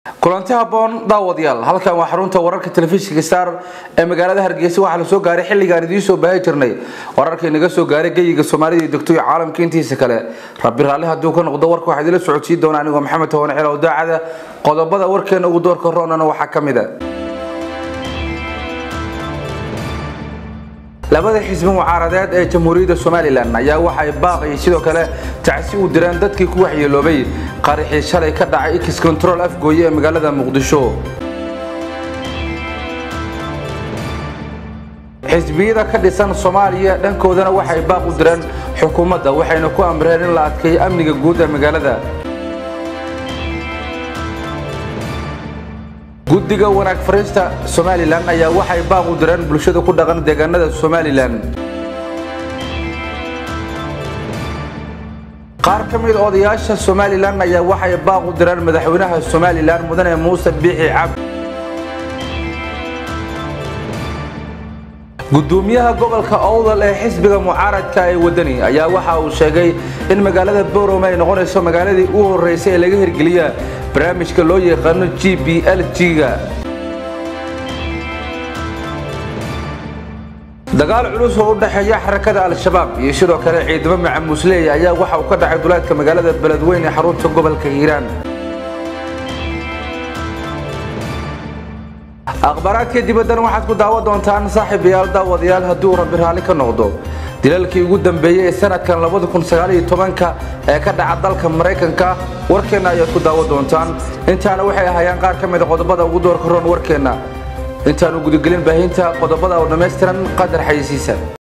kulanti haboon daawadayaal halkan waa xarunta wararka telefishinka star ee magaalada hargeysa waxaa la soo gaaray xilligaan idiin soo baahi jirnay wararkii naga soo gaaray geyiga soomaalida iyo degto iyo caalamka intiisa kale rabbi raalli hadduu ka noqdo warka waxaa idila socodsiin doona anigoo maxamed toban cilow daacada qodobada warkeena ugu doorka roonana waxaa ka mid a labada xisbi mucaaradeed ee jamhuuriyadda somalilan ayaa waxay baaqi sidoo kale tacsi u direen dadkii ku waxyeeloobay qaraxii shalay ka dhacay x control afgooye ee magaalada muqdisho xisbiyada ka dhisan soomaaliya dhankoodana waxay baaq u direen xukuumadda waxayna ku amreen in la adkeeyo amniga guud ee magaalada guddiga wanaag fariista somalilan ayaa waxay baaq u direen bulshada ku dhaqan deegaanada somalilan qaar ka mid odayaasha somalilan ayaa waxay baaq u direen madaxweynaha somalilan mudane muuse biixi cabdi gudoomiyaha gobolka owdal ee xisbiga mucaaradka ee wadani ayaa waxa uu sheegay in magaalada borome ay noqonayso magaaladii u horeysay ee laga hirgeliya barnaamijka loo yaqaano g b l g-ga dagaal culus oo u dhexeeya xarakada al-shabaab iyo sidoo kale ciidamo macamuusleey ayaa waxa uu ka dhacay duleedka magaalada beledweyn ee xarunta gobolka hiiraan akhbaaraadka dibaddan waxaad ku daawan doontaan saaxiibayaal daawadayaal haddii uu rabbi raalli ka noqdo dilalkii ugu dambeeyey ee sanadkan ka ee ka dhaca dalka maraykanka warkeenna ayaad ku daawan doontaan intaana waxay ahayaan qaar ka mida qodobada ugu doorka roon warkeenna intaanu gudagelin baahinta qodobada oo dhammaystiran qadar xayisiisa